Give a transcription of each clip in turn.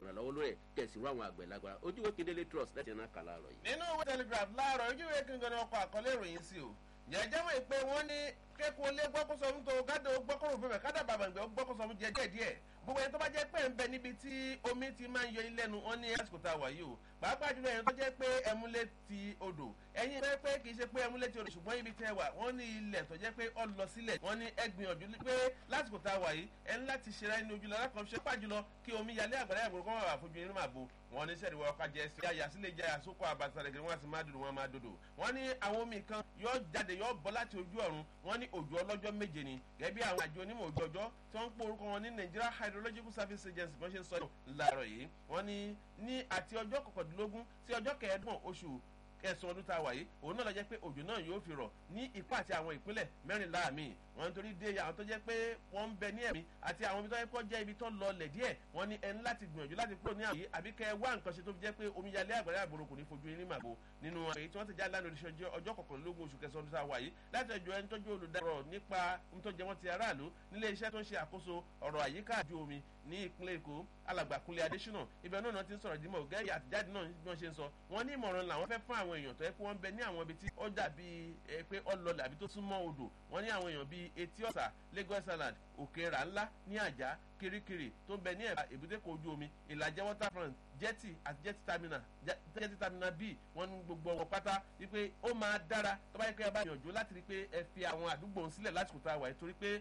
ìrànlọ́wọ́ lórí ẹ̀ kẹ̀sìrú àwọn àgbẹ̀ lágbára ojúwe kedele trust láti ẹ̀nà kàlà rọ̀ yìí. nínú ìwé telegraph láàárọ̀ ojúwe kíngàn ni ọkọ̀ àkọlé ìròyìn sí o jẹ́jẹ́ mọ̀ pé wọ́n ní kẹ́kọ̀ọ́ lé gbọ́kọ̀sọ fún tó gádà gbọ́kọ̀rò fún bẹ̀ kádà bàbà ìgbẹ́ gbọ́kọ̀sọ fún jẹ́jẹ́ díẹ̀ gbogbo ẹni tó bá jẹ́ pé ń bẹ níbi tí omi ti máa ń yọ ilé nu wọn ní àsìkò tá a wà yìí o pàápàá jùlọ ẹni tó jẹ́ pé ẹmúlé ti odò ẹ̀yin pé pé kì í ṣe pé ẹmúlé ti odò ṣùgbọ́n ibi tẹ́ wà wọ́n ní ilẹ̀ tó jẹ́ pé ọ lọ sílẹ̀ wọ́n ní ẹ gbìyànjú pé lásìkò tá a wà yìí ẹni láti ṣera ẹni ojú lọ́la kan ṣe pàá jùlọ kí omi yalé àgbàdo àgbòrò kọ́ wà fojú inú màbo wọn ní sẹ́ẹ̀dì wọ́n kájẹ́ sí àyà sílẹ̀ jẹ́ àsokò àbàtàrẹ̀gẹ̀ wọn àti máa dòdò wọn máa dòdò wọn ní àwọn omi kan yóò jáde yóò bọ́ láti ojú ọ̀run wọn ní òjò ọlọ́jọ́ méje ni gẹ́gẹ́ bí àwọn àjọ onímọ̀ òjò ọjọ́ tí wọ́n ń pò orúkọ wọn ní nigeria hydrological service agency bọ́n ṣe ń sọ láàárọ̀ yìí wọ́n ní ní àti ọjọ́ kọkàndínlógún sí ọjọ́ kẹẹ̀ẹ́dọ́gbọ̀n oṣù kẹsàn ọdún tá a wà yìí òun náà lọ jẹ́ pé òjò náà yóò fi rọ̀ ní ipá àti àwọn ìpínlẹ̀ mẹ́rìnlá mi wọ́n nítorí dé àwọn tó jẹ́ pé wọ́n ń bẹ ní ẹ̀mí àti àwọn ibi tó yẹ kó jẹ́ ibi tó lọlẹ̀ díẹ̀ wọ́n ní ẹni láti gbìyànjú láti kúrò ní àyè àbí kẹ́ ẹ wá nǹkan ṣe tó fi jẹ́ pé omíyalé àgbàdo àgbòrò kò ní fojú irin màbo nínú èyí tí wọ́n ti já lánàá oríṣi ọjọ́ kọkànlélógún oṣù kẹsàn ọdún tá a wà yìí láti ẹjọ́ ẹni tọ́jú olùdarọ̀ nípa ntọ́jẹ́ wọn ti aráàlú nílé iṣẹ́ tó ń ṣe àkóso ọ̀rọ̀ àyíká àjò omi ní ìpínlẹ̀ èkó alàgbàkúnlé adésínà ibẹ̀ náà ti ń sọ̀rọ̀ dímọ̀ gẹ́gẹ́ àtijáde náà bí wọ́n ṣe ń sọ wọ́n ní ìmọ̀ràn làwọn fẹ́ fún àwọn èèyàn tó yẹ kó wọ́n bẹ ní àwọn ibi tí ó dàbí pé ọlọlẹ̀ àbí tó súnmọ́ odò wọ́n ní àwọn èèyàn bíi etí ọ̀sà lagos island òkèèrà ńlá ní àjà kirikiri tó ń bẹ ní ẹ̀bá èbúté kò ojú omi ìlàjẹ waterfront jetty àti jetty terminal jetty terminal b wọ́n ní gbogbo wọn pátá wípé ó máa dára tó bá yẹ kí ẹ bá yànjú láti rí pé ẹ fi àwọn àdúgbò sílẹ̀ lásìkò tá a wà torí pé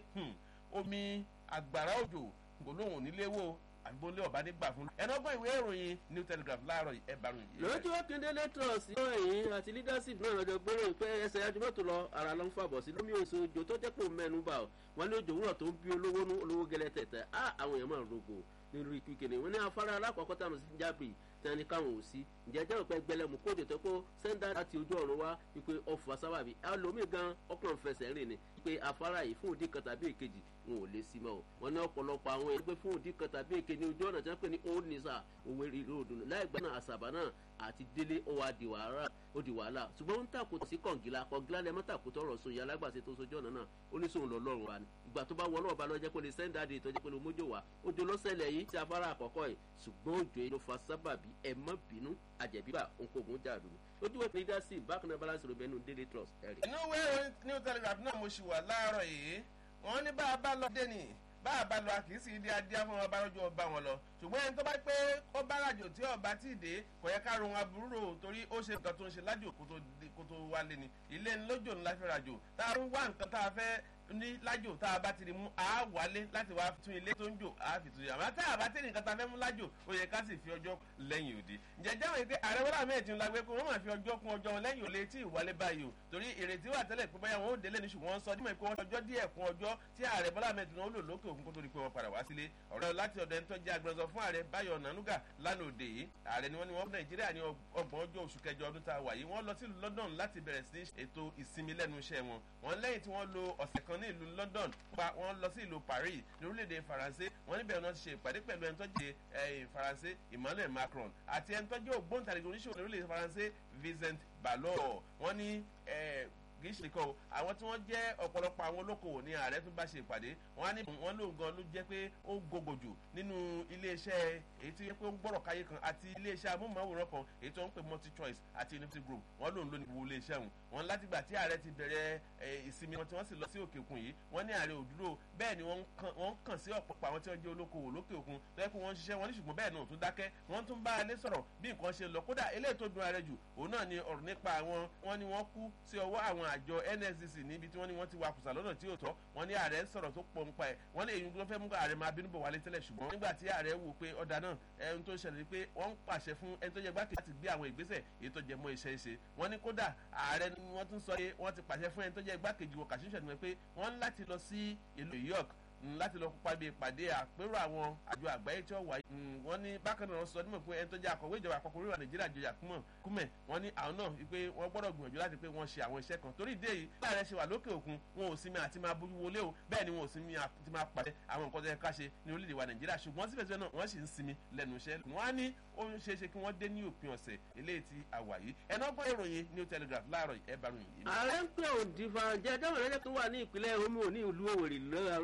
omi àgbàrá òjò kò lóhùn nílé wò àgbólé ọba nígbà fún. ẹnu ọgbọ́n ìwé ìròyìn new telegraph láàárọ̀ ẹ bá ròyìn. lójú akíndélé trust ìròyìn àti leadership náà lọ́jọ́ gbèrò pé ẹsẹ̀ ajúmọ̀tò lọ ara ló ń fàbọ̀ sí lómi oṣù òjò tó jẹ́ pé òun mẹ́nu bá ọ wọn ní òjò wúrọ̀ tó ń bí olówó nú olówó gẹlẹ́ tẹ̀tẹ̀ á àwọn èèyàn máa ń rogo nínú ikú kìnìún wọn ní afárá alákọ̀ọ́kọ́ táwọn sí jábì tí wọn ní káwọn ò sí ǹjẹ́ jẹ́ òpẹ́ gbẹlẹ́mú kóòtù tó kó sẹ́ńdà láti ojú ọ̀run wá wípé ọ̀fà sábàbí ẹlòmíì gan ọkùnrin fẹsẹ̀ rìn ni wípé afárá yìí fún òdì kan tàbí èkejì wọn ò lè sí mọ́ o wọn ní ọ̀pọ̀lọpọ̀ àwọn èèyàn pé fún òdì kan tàbí èkejì ní ojú ọ̀nà tí wọ́n pè ní old nisa òwe ìlú òdùnnú láì gbà náà àṣàbà náà àti délé ó wá di wàhálà ó di wàhálà ṣùgbọ́n ó ń tàkùtà sí kọ̀ǹgìlà kọ̀ǹgìlà lẹ́ mọ́ tàkùtà ọ̀rọ̀ sóyè alágbàṣe tó sojú ọ̀nà náà ó ní sóun lọ lọ́rùn wa ni ìgbà tó bá wọ náà bá lọ jẹ́ pé lè sẹ́ńdà dé ìtọ́jú pé lè mójó wa ojú lọ́sẹ̀lẹ̀ yìí ti afárá àkọ́kọ́ yìí ṣùgbọ́n òjò yìí ló fa sábàbí ẹ̀ mọ́ bínú àjẹbíbà òǹkógun jàdù ojú wẹ̀ leadership bákan náà balance rẹ̀ bẹ́nu daily trust ẹ̀rí. inú ìwé ìròyìn new telegraph náà mo ṣì wà láàárọ̀ yìí wọ́n ní bá a bá lọ dé ni bá a bá lọ a kì í sì di adé fún ọba lọ́jọ́ ọba wọn lọ ṣùgbọ́n ẹni tó bá pé ó bá ràjò tí ọba tí ì dé kò yẹ ká rohun aburú rò torí ó ṣe nǹkan tó ń ṣe lájò kó tó wálé ni ilé ńlójò ńlá fi ràjò tá a ń wá nǹkan tá a fẹ́ ní lájò tá a bá ti rí mú a wálé láti wá tún ilé tó ń jò a fi tún yà àmọ́ tá a bá tẹ̀lé nǹkan tá a fẹ́ mú lájò ó yẹ ká sì fi ọjọ́ lẹ́yìn òde ǹjẹ́ jáwé yìí pé ààrẹ wọlé àmì ẹ̀tì ńlá gbé kó wọ́n máa fi ọjọ́ kún ọjọ́ wọn lẹ́yìn òde tí ìwálé báyìí o torí ìrètí wà tẹ́lẹ̀ pé báyà wọn ó délé ní ṣùgbọ́n sọ dímọ̀ pé wọ́n ọjọ́ díẹ̀ kún ọjọ́ tí ààrẹ bọ́lá àmì ẹ̀tì náà ó lò lókè òkun kó tó di pé wọ́n padà wá sílé ọ̀rọ̀ láti ọ̀dọ̀ ẹni tó jẹ́ agbẹnusọ fún ààrẹ báyọ̀ nànúgà lánàá òde yìí ààrẹ ni wọ́n ní wọ́n fún nàìjíríà ní ọgbọ̀n ọjọ́ oṣù kẹjọ ọdún tá a wà yìí wọ́n lọ sí ìlú london láti bẹ̀rẹ̀ sí ètò ìsinmi lẹ́nu iṣẹ́ wọn wọ́n lẹ́yìn tí wọ́n lo ọ̀sẹ̀ kan ní ìlú london pa wọ́n lọ sí ìlú paris ní orílẹ̀-èdè faransé wọ́n níbẹ̀ wọ́n ti ṣe ìpàdé pẹ̀lú ẹni tó jẹ́ faransé emmanuel macron àti ẹni tó jẹ́ ògbóǹtarìgì oníṣòwò ní orílẹ̀-èdè faransé vincent ballot wọ́n ní kì í ṣe kọ́ o àwọn tí wọ́n jẹ́ ọ̀pọ̀lọpọ̀ àwọn olókoòwò ní ààrẹ tún bá ṣe ìpàdé wọ́n á ní wọ́n lóun gan ló jẹ́ pé ó gògò jù nínú iléeṣẹ́ èyí tí ó ń gbọ́rọ̀ káyé kan àti iléeṣẹ́ amóhùnmáwòrán kan èyí tó ń pè multi choice àti unity group wọ́n lóun ló ní wo iléeṣẹ́ òun wọ́n látìgbà tí ààrẹ ti bẹ̀rẹ̀ ìsinmi wọn tí wọ́n sì lọ sí òkè òkun yìí wọ́n ní ààrẹ òdúró bẹ́ẹ̀ ni wọ́n kàn sí ọ̀pọ̀pọ̀ àwọn tí wọ́n jẹ́ olókoòwò lókè òkun lọ́yẹ́ pé wọ́n ń ṣiṣẹ́ wọn ní ṣùgbọ́n bẹ́ẹ̀ náà tún dákẹ́ wọ́n tún bá alẹ́ sọ̀rọ̀ bí nǹkan ṣe lọ kódà eléyìí tó dun ààrẹ jù òun náà ni ọ̀rọ̀ nípa àwọn wọn ni wọ́n kú sí ọwọ́ àwọn àjọ nsdc níbi tí wọ́n ní wọ́n ti wakùsà lọ́nà tí ò tọ́ wọ́n ní ààrẹ sọ̀rọ̀ tó pọ̀ nípa ẹ̀ wọ́n ní èyí tó fẹ́ mú ààrẹ máa bínú bọ̀ wálé tẹ́lẹ̀ ṣùgbọ́n nígbà tí ààrẹ wò pé ọ̀dà náà ẹni tó ṣẹlẹ̀ ni pé wọ́n ń pàṣẹ fún ẹni tó jẹ gbákejì láti gbé àwọn ìgbésẹ̀ èyí tó jẹ mọ́ iṣẹ́ ṣe wọ́n ní kódà ààrẹ ni wọ́n tún sọ pé wọ́n ti pàṣẹ fún ẹni tó jẹ gbákejì wọ kàṣíṣẹ́ ni pé wọ́n ń láti lọ sí ìlú york láti lọ kópa bí ìpàdé àpérò àwọn àjọ àgbáyé tí ó wáyé wọ́n ní bákan náà sọ nímọ̀ pé ẹni tó jẹ́ akọ̀wé ìjọba àpapọ̀ orílẹ̀ nàìjíríà jọyà kúmẹ̀ wọ́n ní àwọn náà wípé wọ́n gbọ́dọ̀ gbìyànjú láti pé wọ́n ṣe àwọn iṣẹ́ kan torí ìdí èyí láàrẹ ṣe wà lókè òkun wọn ò sinmi àti máa bójú wọlé o bẹ́ẹ̀ ni wọn ò sinmi àti máa pàdé àwọn nǹkan tó yẹ ká ṣe ní orílẹ̀ wa nàìjíríà ṣùgbọ́n síbẹ̀síbẹ̀ náà wọ́n sì ń sinmi lẹ́nu iṣẹ́ wọ́n á ní ó ń ṣeé ṣe kí wọ́n dé ní òpin ọ̀sẹ̀ eléyìí ti àwà yìí ẹ̀nà ọgbọ́n ìròyìn new telegraph láàárọ̀ ẹ̀ bá ròyìn yìí. ààrẹ ń pè òǹdìfà jẹ́ dáhùn lẹ́jọ́ tó wà ní ìpínlẹ̀ omi ò ní ìlú òwèrè lọ́wọ́